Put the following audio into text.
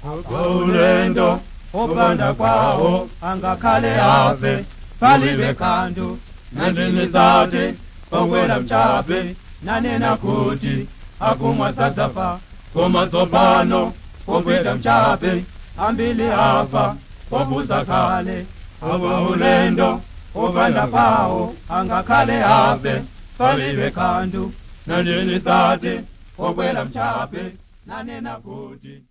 ulendo opanda kwawo angakhale afe palibe kanthu nandinizate okwera mchape nanena kuti akumwa sadzafa koma tsopano okwera mchape ambili afa obusa kale awa ulendo opanda kwawo angakhale afe palibe kanthu nandinizate okwera mchape nanena kuti